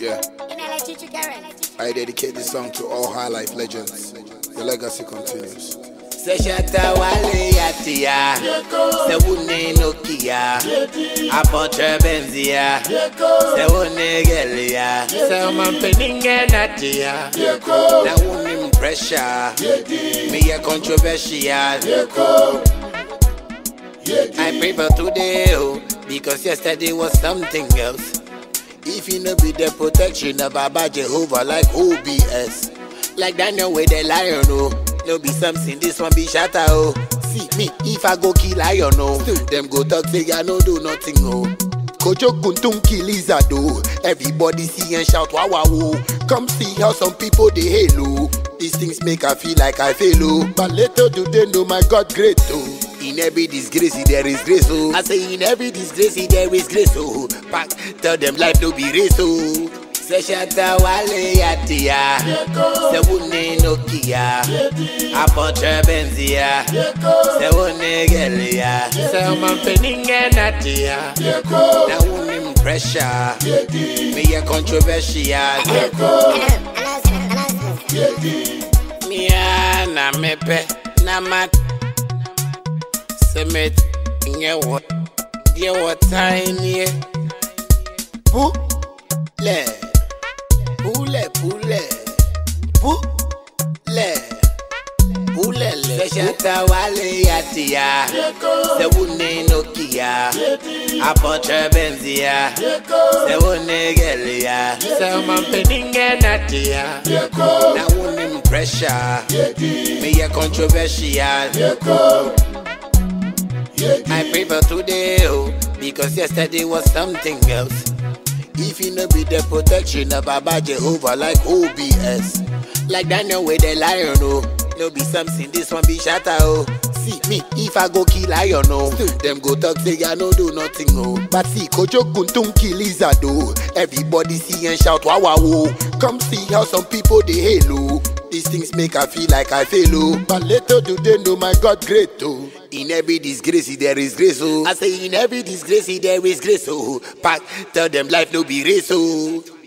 Yeah. I dedicate this song to all high life legends. The legacy continues. Say shata wale yatia Se wune nokia Apotre benzia Se wune gelia Se man peninge natia Na wune pressure Me a controversial I pray for today oh Because yesterday was something else If you no be the protection of Baba Jehovah like OBS Like Daniel with the lion oh No be something this one be shatter oh See me if I go kill lion oh Them go talk say I no do nothing oh Kojo Kuntum kill lizard oh Everybody see and shout wow wow oh Come see how some people they hail oh These things make I feel like I fail oh But little do they know my God great oh in every disgrace there is grace oh I say in every disgrace there is grace oh Pack tell them life no be race oh Say shata wale yatia Se wune nokia Apotre benzia Se wune gelia Se man peninge natia Na wune pressure Me a controversial Mia na mepe na mat Semet nye what Dear what tiny Pule Pule pule Pule Pule le Shata wale yatia Se wune nokia Apotre benzia Se wune gelia Se man peninge natia Na wune pressure Me a controversial I pray for today, oh, because yesterday was something else. If you no be the protection of Baba Jehovah like OBS, like Daniel with the lion, oh, no be something, this one be shatter, oh. See me, if I go kill lion, oh, them go talk say I no do nothing, oh. But see, Kojo Kuntum kill lizard, oh. Everybody see and shout wow wow, oh. Come see how some people they hail, oh. These things make I feel like I fail, oh. But little do they know my God great, oh. In every disgrace there is grace, oh. I say in every disgrace there is grace, oh. Pack, tell them life no be race, oh.